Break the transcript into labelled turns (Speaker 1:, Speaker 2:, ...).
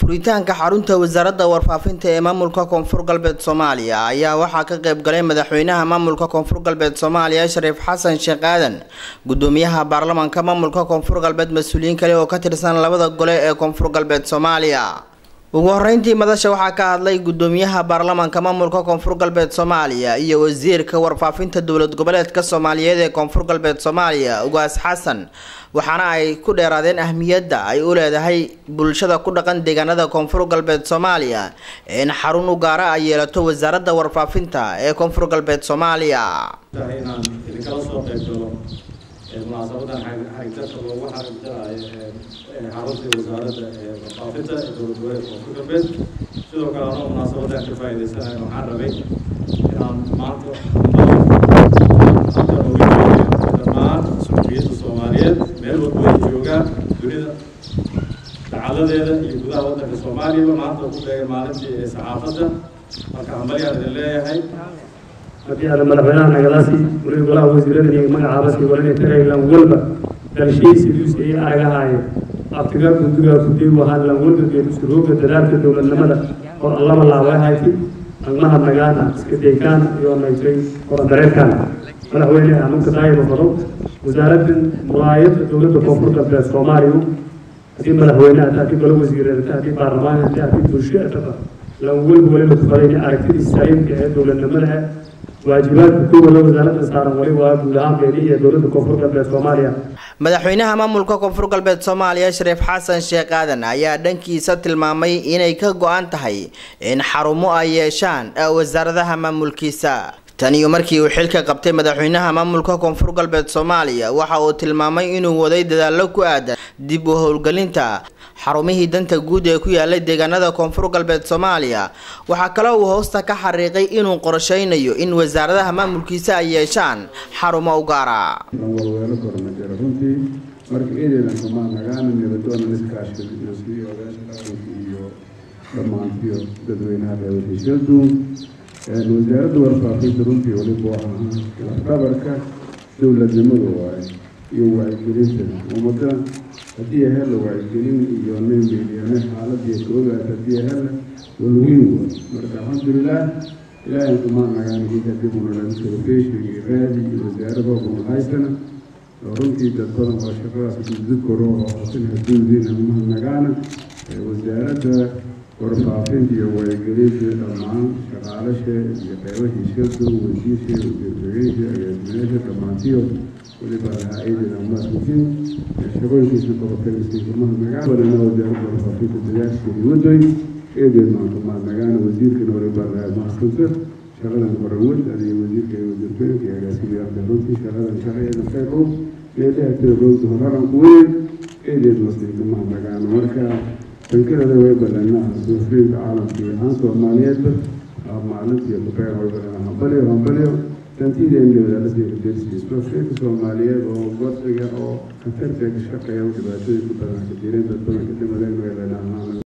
Speaker 1: furitaanka xarunta wasaaradda warfaafinta ee maamulka koonfur galbeed soomaaliya ayaa waxaa ka qayb galay madaxweynaha maamulka koonfur galbeed soomaaliya shariif xasan sheekh aadan gudoomiyaha baarlamaanka maamulka koonfur galbeed mas-uuliyiin kale oo ka tirsan labada gole ee koonfur galbeed soomaaliya ugu horeyntii madasha waxaa ka hadlay gudoomiyaha baarlamaanka maamulka koonfur galbeed soomaaliya iyo wasiirka warfaafinta dowlad goboleedka soomaaliyeed ee koonfur galbeed soomaaliya ugaas xasan waxaana ay ku dheeraadeen ahmiyadda ay u leedahay bulshada ku dhaqan deegaanada koonfur galbeed soomaaliya in xarun u gaara ay yeelato wasaaradda warfaafinta ee koonfur galbeed soomaaliya
Speaker 2: inaan idinkala soo qayb galo munaasabadan xarigtarka loogu xarigtarayo xaruntii wasaaradda warfaafinta ee dowlad goboleedka koonfur galbeed sidoo kale anoo munaasabadan ka faa'iidaysanayo waxaan rabay inaan maanta dhammaan suxufiyadda soomaaliyeed meel walba ay joogaan dunida dacaladeeda iyo gudaha waddanka soomaaliyaba maanta ku beegay maalintii ee saxaafadda marka hambalyaan idin leeyahay
Speaker 3: haddii aada madaxweynaha nagalaasi waliba golaha wasiirada iyo magacaabasi walina taraylan walba dalshiisi duusi ay aragahaaye abtiga gudiga kudii wahaan lan walba geedusku rooga dadaalka dowladnimada oo allaba laabay hayti agmaha nagaana iska deykaan iyo naysay korandareerkaan madaxweyne anuka daayaba fado wasaaradda mulaayadda dowladda koonfur galbeed soomaaliya haddii madaxweyne ata haddii golo wasiireed ata haddii baarlamaan ata haddii bulsho ataba lan walba waliba kufadayna aragtidiisa saliimka ee dowladnimada waajibaadka kuwada wasaaradda saaran wali waa guud ahaan beeni iyo dowladda koonfur galbeed soomaaliya
Speaker 1: madaxweynaha maamulka koonfur galbeed soomaaliya shariif xasan sheekh aadan ayaa dhankiisa tilmaamay inay ka go-an tahay in xarumo ay yeeshaan wasaaradaha maamulkiisa tan iyo markii uu xilka qabtay madaxweynaha maamulka koonfur galbeed soomaaliya waxa uu tilmaamay inuu waday dadaallo ku aadan dib u howlgelinta xarumihii danta guud ee ku yaalay deegaanada koonfur galbeed soomaaliya waxaa kale uu hoosta ka xariiqay inuu qorsheynayo in wasaaradaha maamulkiisa ay yeeshaan xarumo u gaara
Speaker 4: walweelo kornajara runtii marka eedeedan kamaa nagaana nabadoonan iskaashiyo odaasha dhaqanka iyo dhammaantiyo dadweynaha reebadhishyaduun wasaaradda warfaafinta runtii waliba waa lafdabarka dowladnimada waaye iyo wacyigelinta ummada haddii hela wacyigelin iyo naymeeliyane xaaladii ka ogaata haddii hela walweyn waay marka alxamdulilah ilaahay kumaa nagaanigika dibunadhan telefishin iyo raadi iyo wasaarada kuma haysana oo runtii dad badan oo shaqadaas dudkoro oo hosinhaduudiina umaha nagaana wasaaradda warfaafinta iyo wacyigelinta dhammaan shaqaalasha iyo qeybashiishadu wasiirsha wasiirkageysha agaasimeyaasha dhammaantiyo weliba ha-adeeda maasmukiin shaqooyinkiisa qabatagaysa gurmaha magaalana wasaaradda warfaafinta dadaasheedi wadoy eedeed maantumaa nagaana wasiirkana waliba mahadsanto shaqadan korawad adiga wasiirka iyo wasiirtooyinka iyo agaasimayaalka runtii shaqadan shaqaeeda qeybo meelaha rowda horaran kuweyn eedeed masliimaha nagaana marka bankadeeda way badanaa suufiinka caalamka iyo ahaan soomaaliyeedba maalintii kubeer way badanaa hambalyo hambalyo dantideena wadaalada dersiisba fiinka soomaaliyeed oo wadciga oo khatarta ka shaqeeya dhibaatooyin ku badan ka jireen dad badan ka dhimadeen way badanaa